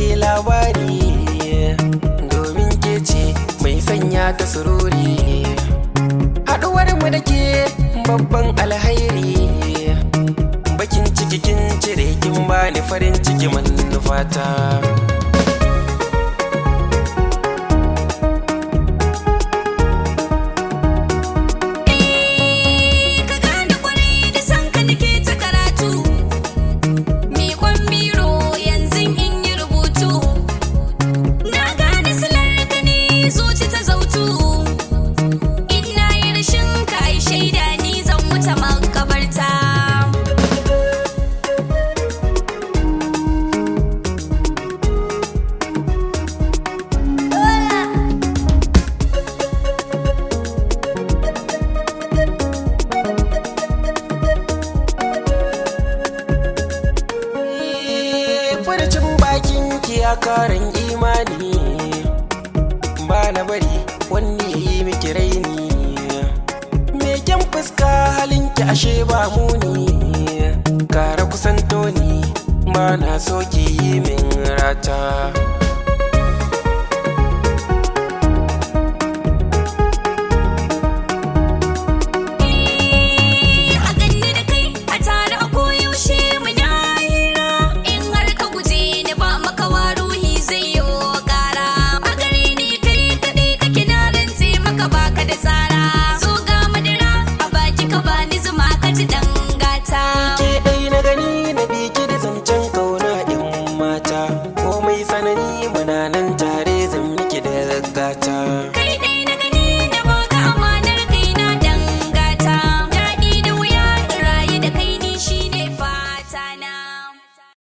ke labari domin ke ce mai sanya ta sururi haɗuwar mu da ke babban alhairi bakin ciki kin cire kin bani farin ciki manufata ka gane kwarai da san ka nake ta karatu miƙon biro yanzu in yi rubutu na gane silar da ni zuci ta zautu ina yi rashin ka ai shaida ni zan wuce makabarta furcin bakin ki ya karin imani ba na bari wani ya yi miki raini me kyan fuska halinki ashe ba muni kara kusanto ni ba na so ki yi min rata